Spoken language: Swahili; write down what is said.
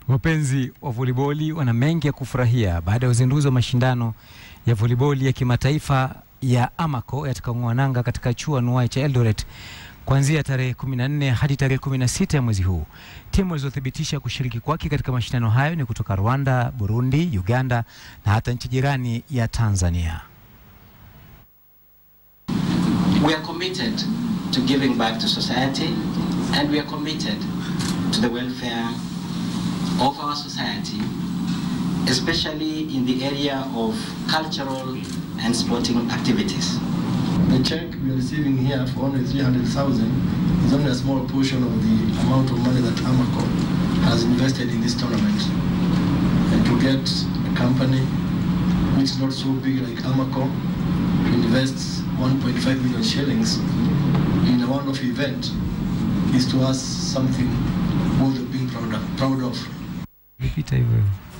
Wapenzi wa voliboli wana mengi ya kufurahia baada ya uzinduzi wa mashindano ya voliboli ya kimataifa ya Amaco yatakayong'oa nanga katika chuo anuwai cha Eldoret kuanzia tarehe 14 hadi tarehe 16 ya mwezi huu. Timu zilizothibitisha kushiriki kwake katika mashindano hayo ni kutoka Rwanda, Burundi, Uganda na hata nchi jirani ya Tanzania. We are committed to giving back to society and we are committed to the welfare of our society, especially in the area of cultural and sporting activities. The check we are receiving here for only 300,000 is only a small portion of the amount of money that Amaco has invested in this tournament. And to get a company which is not so big like Amaco to invest 1.5 million shillings in a one-off event is to us something worth of being proud of. Proud of. Vipita hivyo hivyo.